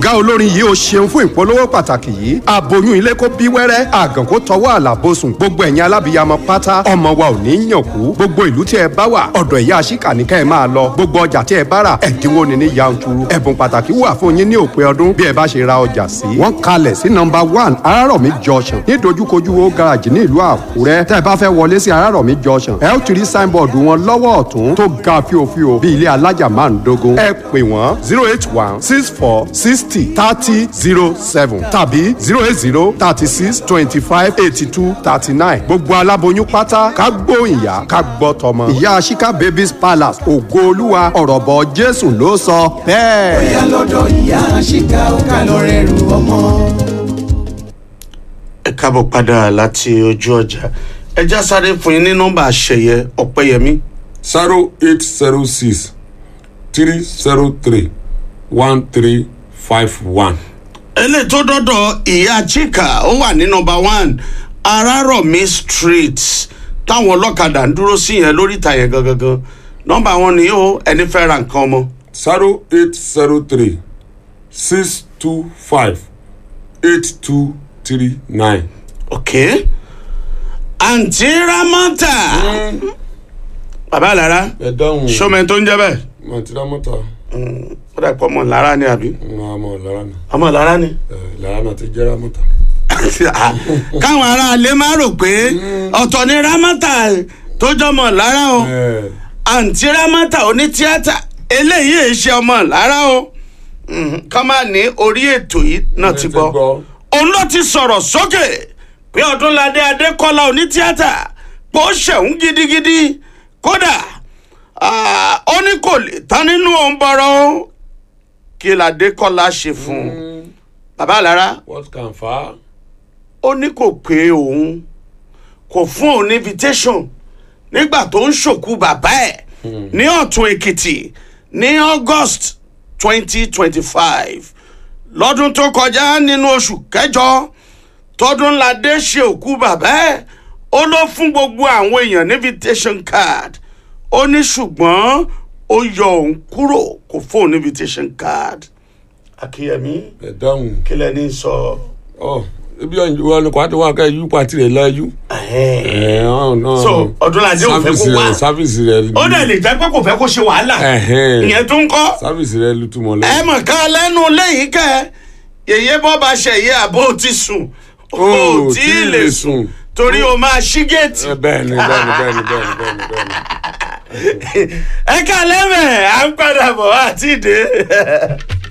ọ̀gá olórin yìí ó ṣeun fún ìpolówó pàtàkì yìí aboyún ilé kó bí wẹ́rẹ́ àgàn kó tọwọ́ àlàbòsùn gbogbo ẹ̀yin alábìyamọ pátá ọmọ wa ò ní yàn kú gbogbo ìlú tí ẹ bá wà ọ̀dọ̀ ìyá àṣìkà ní kẹ́ ẹ máa lọ gbogbo ọjà tí ẹ bá rà ẹ̀dínwó ni ní yanturu ẹ̀bùn pàtàkì wà fún yín ní òpin ọdún bí ẹ bá ṣe ra ọjà sí. wọ́n kalẹ̀ sí nọmba one arárọ̀mí junction ní dojúkojú wo garage ní ìlú àkúrẹ́ tẹ́ ẹ bá fẹ́ wọlé sí arárọ̀mí junction ẹ ó ti rí signboard wọn lọ́wọ́ ọ̀tún tó ga fíofío bí ilé alájà máa ń dógún. ẹ pè wọ́n zero eight one six four sixty thirty zero seven tàbí zero eight zero thirty six twenty five eighty two thirty nine gbogbo aláboyún pátá ká gbóyìnyá ká gbọ́ tọmọ. ìyá Shika babies palace ògo olúwa ọ̀rọ̀ bọ̀ jésù ló sọ bẹ́ẹ̀. bóyá lọ́dọ̀ ìyá àṣìká ó ká lọ rẹrù ọmọ. ẹ káàbọ̀ padà láti ojú ọjà ẹ já sáré fún yín ní nọ́mbà àṣẹyẹ ọ̀pẹ́yẹmí zero eight zero six three zero three one three five one. eléyìí tó dọ́dọ̀ ìyá chika ó wà ní nọ́mbà one arárọ̀mí street táwọn ọlọ́kadà ń dúró sí yẹn lórí ìta yẹn gangan nọ́mbà wọn ni ó ẹni fẹ́ ra nǹkan ọmọ zero eight zero three six two five eight two three nine. ok àǹtí ramata bàbá àlàrà ẹ dáhùn sọmọ tó ń jẹ bẹ́ẹ̀ mọtìrámọta ó dà pọ̀ ọmọ lára ni àbí ọmọ lára náà ọmọ lára ni. lára náà ti jẹ́ rámọta. káwọn aráalé má rò pé ọ̀tọ̀ ni ramata tó jọmọ lára o àǹtí ramata onítíátà eléyìí èé ṣe ọmọ lára o ká má ní orí ètò yìí náà ti gbọ́ òun ló ti sọ̀rọ̀ sókè pé ọdúnladé adékọ́lá onítíátà pé ó ṣẹ̀hún gidigidi kódà ah, ó ní kò lè tán nínú òun bọ̀rọ̀ o kí ládékọ́lá ṣe fún un bàbá àlára what can fa. ó ní kò pé òun kò fún òun ní invitation nígbà tó ń ṣòkú bàbá ẹ̀ ní ọ̀tún èkìtì ní august twenty twenty five lọ́dún tó kọjá nínú oṣù kẹjọ tọdúnladé ṣe òkú bàbá ẹ̀ ó ló fún gbogbo àwọn èèyàn ní invitation card ó ní ṣùgbọ́n ó yọ òun kúrò kò fún òun ní invitation card akíyẹmí ẹ dáhùn kí lẹni sọ. ọ ibi wọn kò àti wọn kẹ yú pàtì rẹ láyú. ẹ ọ náà so ọdúnladé ò fẹ́ kó sáfìsì wá rẹ sáfìsì rẹ. ó dẹ̀ lè jẹ́ pé kò fẹ́ kó ṣe wàhálà Ẹ̀hẹ́n. ìyẹn tó ń kọ́ sáfìsì rẹ lu túmọ̀ ẹ lẹ́yìn. mọ̀ ká lẹ́nu lẹ́yìn kẹ́ yèyé bọ́ bá ṣẹ̀yẹ àbó ti sùn Ó ó tí ì lè sùn torí o máa ṣí géètì Ẹ, bẹ́ẹ̀ni bẹ́ẹ̀ni bẹ́ẹ̀ni bẹ́ẹ̀ni bẹ́ẹ̀ni bẹ́ẹ̀ni. ẹ ká lẹ́mẹ̀ à ń padà bọ̀ àti ìdè.